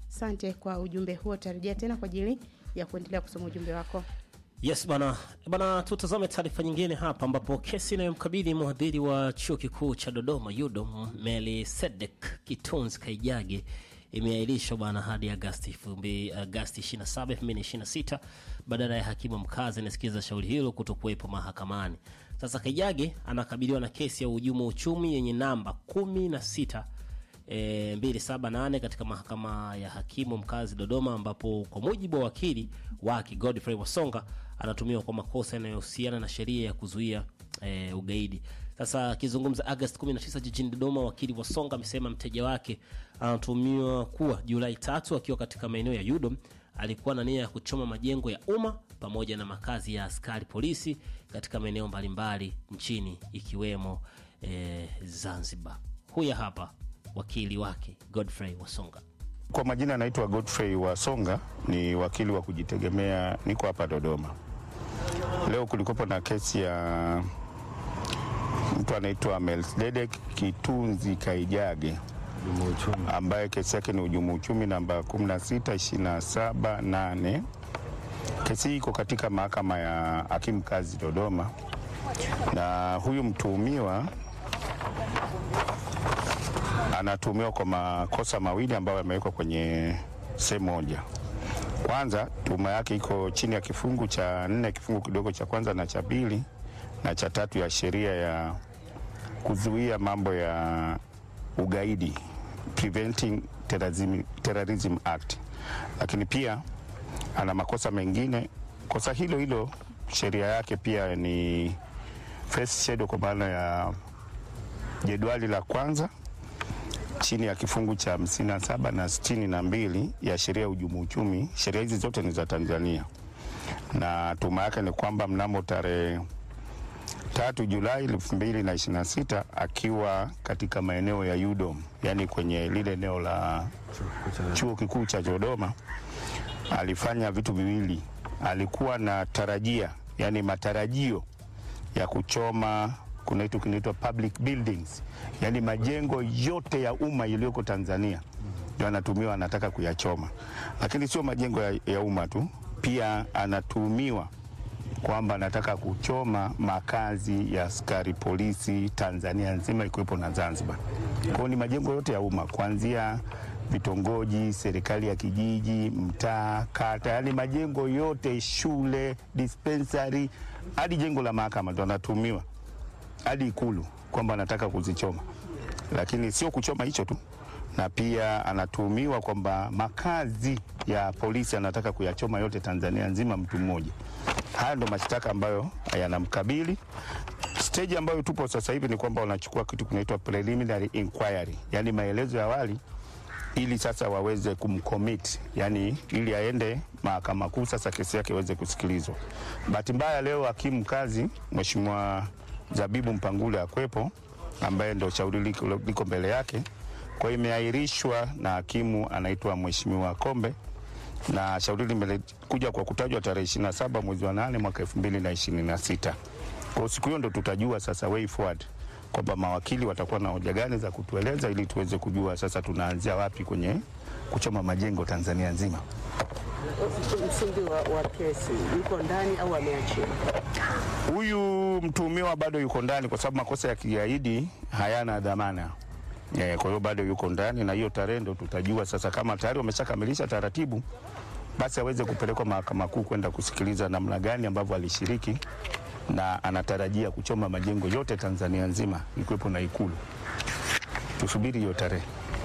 Asante kwa ujumbe huo, tarejea tena kwa ajili ya kuendelea kusoma ujumbe wako. Yes bana bana, tutazame taarifa nyingine hapa, ambapo kesi inayomkabili mhadhiri wa chuo kikuu cha Dodoma UDOM Melkisedek Kitunzi Kaijage imeahirishwa bana hadi Agasti 27 2026 badala ya hakimu mkazi anasikiliza shauri hilo kutokuwepo mahakamani. Sasa Kaijage anakabiliwa na kesi ya uhujumu uchumi yenye namba 16 e, 278 katika mahakama ya hakimu mkazi Dodoma, ambapo kwa mujibu wa wakili wake Godfrey Wasonga anatumiwa kwa makosa yanayohusiana na sheria ya kuzuia e, ugaidi. Sasa akizungumza Agosti 19 jijini Dodoma, wakili Wasonga amesema mteja wake anatumiwa kuwa Julai tatu akiwa katika maeneo ya Yudom alikuwa na nia ya kuchoma majengo ya umma pamoja na makazi ya askari polisi katika maeneo mbalimbali nchini ikiwemo e, Zanzibar. Huya hapa wakili wake Godfrey Wasonga. Kwa majina anaitwa Godfrey Wasonga, ni wakili wa kujitegemea, niko hapa Dodoma. Leo kulikopo na kesi ya mtu anaitwa Melkisedek Kitunzi Kaijage ambaye kesi yake ni hujumu uchumi namba 16278. Kesi hii iko katika mahakama ya hakimu kazi Dodoma, na huyu mtuhumiwa anatuhumiwa kwa makosa mawili ambayo yamewekwa kwenye sehemu moja. Kwanza, tuhuma yake iko chini ya kifungu cha nne kifungu kidogo cha kwanza na cha pili na cha tatu ya sheria ya kuzuia mambo ya ugaidi, Preventing Terrorism, Terrorism Act, lakini pia ana makosa mengine. Kosa hilo hilo sheria yake pia ni first schedule kwa maana ya jedwali la kwanza chini ya kifungu cha hamsini na saba na sitini na mbili ya sheria ya uhujumu uchumi. Sheria hizi zote ni za Tanzania, na tuma yake ni kwamba mnamo tarehe tatu Julai elfu mbili na ishirini na sita akiwa katika maeneo ya UDOM, yaani kwenye lile eneo la chuo kikuu cha Dodoma, alifanya vitu viwili. Alikuwa na tarajia, yani matarajio ya kuchoma kuna kitu kinaitwa public buildings, yaani majengo yote ya umma yaliyoko Tanzania ndio anatumiwa, anataka kuyachoma. Lakini sio majengo ya, ya umma tu, pia anatuhumiwa kwamba anataka kuchoma makazi ya askari polisi Tanzania nzima ikiwepo na Zanzibar. Kwa hiyo ni majengo yote ya umma kuanzia vitongoji, serikali ya kijiji, mtaa, kata, yaani majengo yote, shule, dispensary hadi jengo la mahakama ndo anatuhumiwa hadi Ikulu kwamba anataka kuzichoma, lakini sio kuchoma hicho tu, na pia anatuhumiwa kwamba makazi ya polisi anataka kuyachoma yote Tanzania nzima, mtu mmoja. Haya ndo mashtaka ambayo yanamkabili. Stage ambayo tupo sasa hivi ni kwamba wanachukua kitu kinaitwa preliminary inquiry, yani maelezo ya awali ili sasa waweze kumcommit, yani ili aende mahakama kuu, sasa kesi yake iweze kusikilizwa. Bahati mbaya leo hakimu mkazi Mheshimiwa Zabibu Mpangule akwepo, ambaye ndo shauri liko, liko mbele yake. Kwa hiyo imeahirishwa na hakimu anaitwa Mheshimiwa Kombe, na shauri limekuja kwa kutajwa tarehe 27 mwezi wa 8 mwaka 2026. Kwa siku hiyo ndo tutajua sasa way forward kwamba mawakili watakuwa na hoja gani za kutueleza ili tuweze kujua sasa tunaanzia wapi kwenye kuchoma majengo Tanzania nzima. Msingi wa, wa kesi yuko ndani au ameachiwa? Huyu mtuhumiwa bado yuko ndani kwa sababu makosa ya kigaidi hayana dhamana. E, kwa hiyo bado yuko ndani na hiyo tarehe ndo tutajua sasa kama tayari wameshakamilisha taratibu, basi aweze kupelekwa mahakama kuu kwenda kusikiliza namna gani ambavyo alishiriki na anatarajia kuchoma majengo yote Tanzania nzima ikiwepo na Ikulu. Tusubiri hiyo tarehe.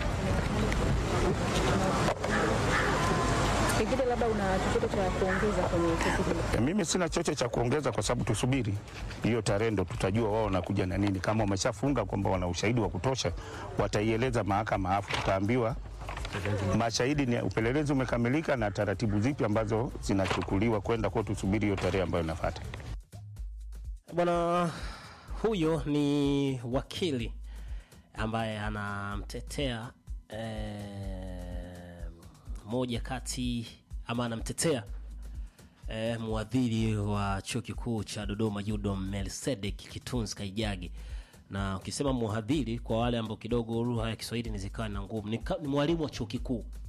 Pengine labda una chochote cha kuongeza kwenye kesi hili? E, mimi sina chochote cha kuongeza kwa sababu tusubiri hiyo tarehe ndo tutajua wao wanakuja na nini. Kama wameshafunga kwamba wana ushahidi wa kutosha, wataieleza mahakama, afu tutaambiwa mashahidi ni upelelezi umekamilika na taratibu zipi ambazo zinachukuliwa kwenda kwa. Tusubiri hiyo tarehe ambayo inafuata. Bwana huyo ni wakili ambaye anamtetea eh, moja kati ama anamtetea eh, mwadhiri wa chuo kikuu cha Dodoma UDOM Melkisedek Kitunzi Kaijage. Na ukisema mhadhiri, kwa wale ambao kidogo lugha ya Kiswahili ni zikawa na ngumu, ni, ka- ni mwalimu wa chuo kikuu